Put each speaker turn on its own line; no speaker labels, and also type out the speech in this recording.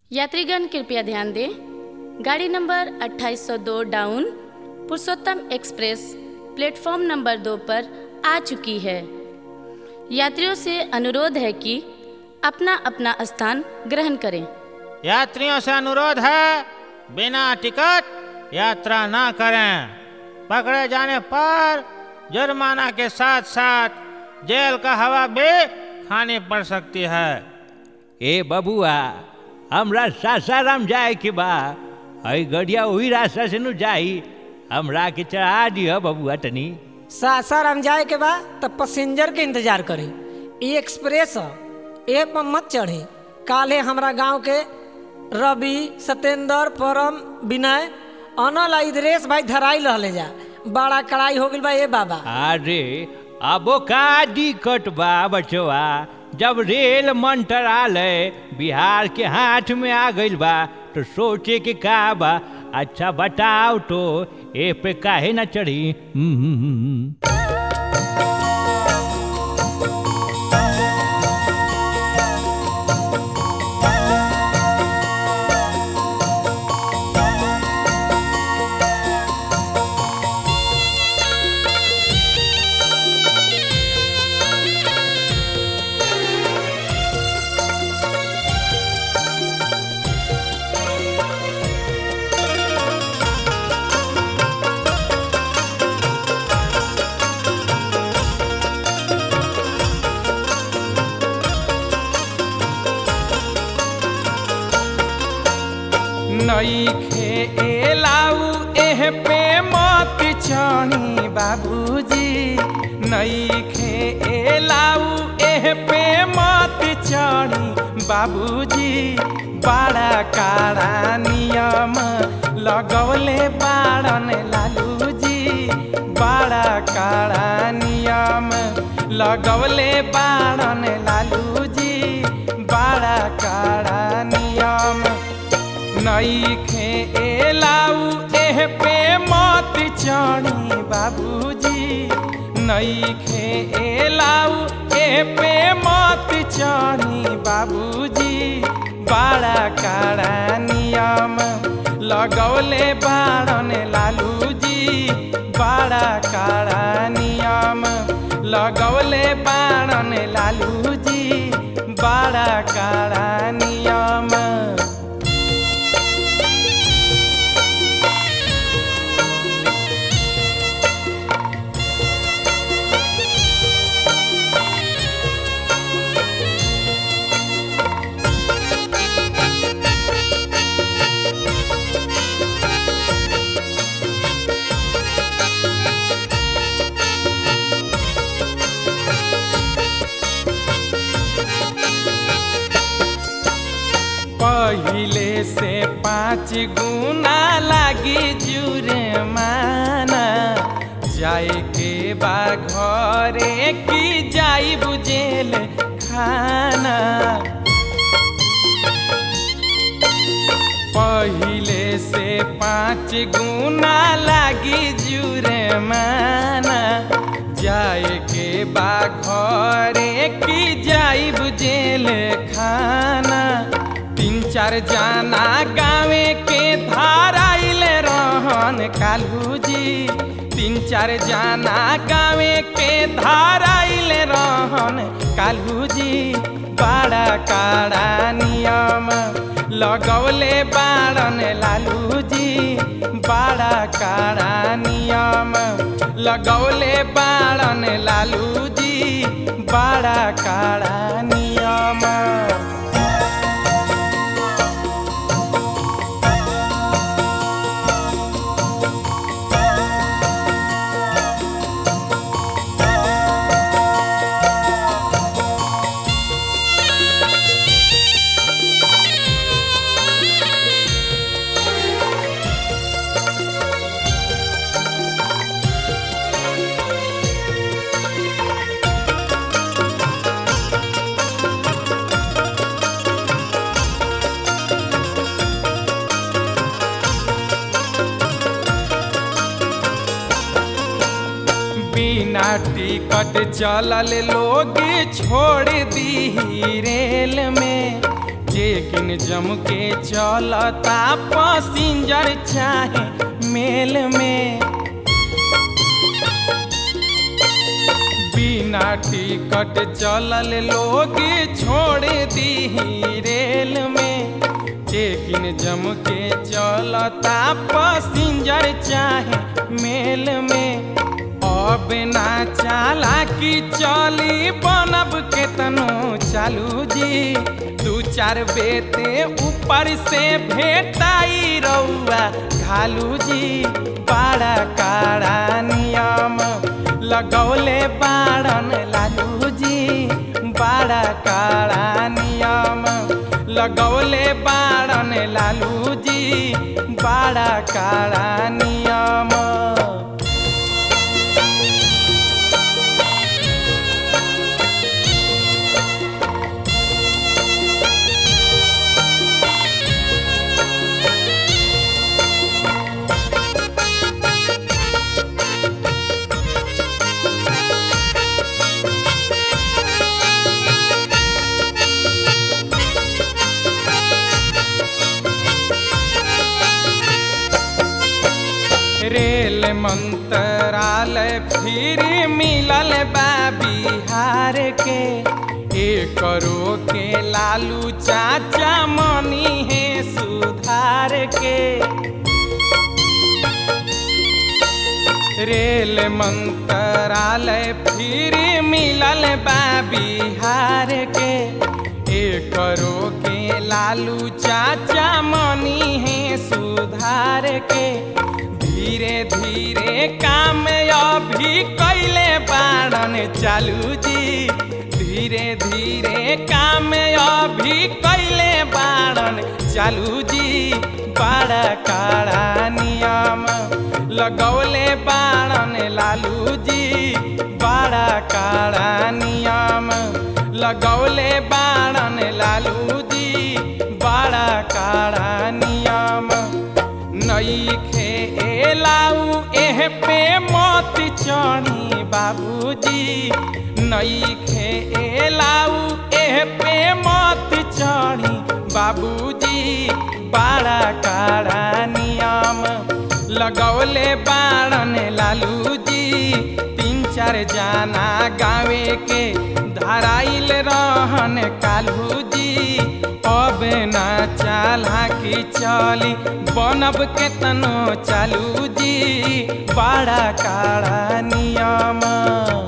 यात्रीगण कृपया ध्यान दें गाड़ी number 2802 down Purushottam express platform number दो पर आ चुकी है यात्रियों से अनुरोध है कि अपना अपना स्थान ग्रहण करें
यात्रियों से अनुरोध है बिना टिकट यात्रा ना करें पकड़े जाने पर जुर्माना के साथ साथ जेल का हवा भी खानी पड़ सकती है
ए बबुआ हमरा सासाराम जाए के बा हई गड़िया वही रास्ता से नु जाई हमरा के चढ़ा दिह बबुआ तनी
सासाराम जाए के बा तब पैसेंजर के इंतजार करी ई एक्सप्रेस ह ए पर मत चढ़ी काले हमरा गांव के रवि सत्येंद्र परम विनय अनल आ इधरेश भाई धराई रहले जा बड़ा कड़ाई हो गइल बा ए बाबा
अरे अबो का दिक्कत बा बचवा जब रेल मंत्रालय बिहार के हाथ में आ गइल बा तो सोचे के का बा अच्छा बताओ तो ए पे काहे ना चढ़ी हम्म, हम्म, हम्म।
नईखे एलाऊ एह पे मत चढ़ी बाबूजी नईखे एलाऊ एह पे मत चढ़ी बाबूजी बड़ा काड़ा नियम लगौले बाड़न लालूजी बड़ा काड़ा नियम लगौले बाड़न लालूजी बड़ा काड़ा नियम नईखे एलाऊ एह पे मत चढ़ी बाबूजी नईखे एलाऊ एह पे मत चढ़ी बाबूजी बड़ा काड़ा नियम लगौले बाड़न लालूजी बड़ा काड़ा नियम लगौले बाड़न लालूजी बड़ा काड़ा नियम पहिले से पाँच गुना लागी जुरे माना जाए के बा घरे की जाई बुझेल खाना पहिले से पाँच गुना लागी जुरे माना जाए के बा घरे की जाई बुझेल खाना तीन चार जाना गावे के धाराइल रहन कालूजी तीन चार जाना गावे के धाराइल रहन कालूजी बड़ा काड़ा नियम लगौले बाड़न लालूजी बड़ा काड़ा नियम लगौले बाड़न लालूजी बड़ा काड़ा नियम बिना टिकट चलल लोग छोड़ दी रेल में चेकिन जम के चलता पसिंजर चाहे मेल में बिना टिकट चलल लोग छोड़ दी रेल में चेकिन जम के चलता पसिंजर चाहे मेल में अब ना चाला की चली बनब केतनो चालू जी दू चार बेते ऊपर से भेटाई रउआ घालू जी बड़ा काड़ा नियम लगौले बाड़न लालू जी बड़ा काड़ा नियम लगौले बाड़न लालू जी बड़ा काड़ा नियम रेल मंत्रालय फिर मिलल बा बिहार के एकरो के लालू चाचा मनी है सुधार के रेल मंत्रालय फिर मिलल बा बिहार के एकरो के लालू चाचा मनी है सुधार के धीरे धीरे काम अभी कैले बाड़न चालू जी धीरे धीरे काम अभी कैले बाड़न चालू जी बड़ा काड़ा नियम लगौले बाड़न लालू जी बड़ा काड़ा नियम लगौले बाड़न लालू जी बड़ा काड़ा नियम नई खे एलाऊ एह पे मत चढ़ी बाबूजी नई खे एलाऊ एह पे मत चढ़ी बाबूजी बड़ा काड़ा नियम लगौले बाड़न लालू जी तीन चार जाना गावे के धराइल रहन कालू जी अब ना चाला की चली बनब के तनो चालू जी बड़ा काड़ा नियम